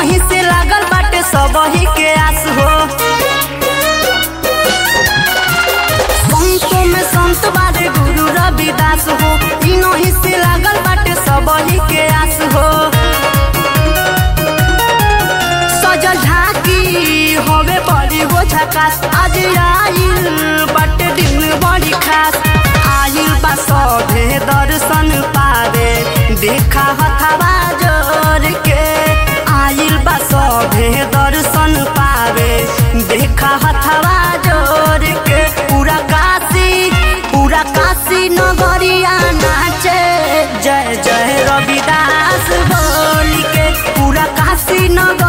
इनही से लागल बाटे सबही के आस हो संतों में संत बारे गुरु रविदास हो इनही से लागल बाटे सबही के आस हो सजल ढाकी होवे बड़ी हो झकास आज आइल बाटे दिन बड़ी खास आइल बा सभे दर्शन पावे देखा हथवा जोर के आइल बा सभे दर्शन पावे देखा हथवा जोर के पूरा काशी पूरा काशी नगरिया नाचे जय जय रविदास बोल के पूरा काशी नगर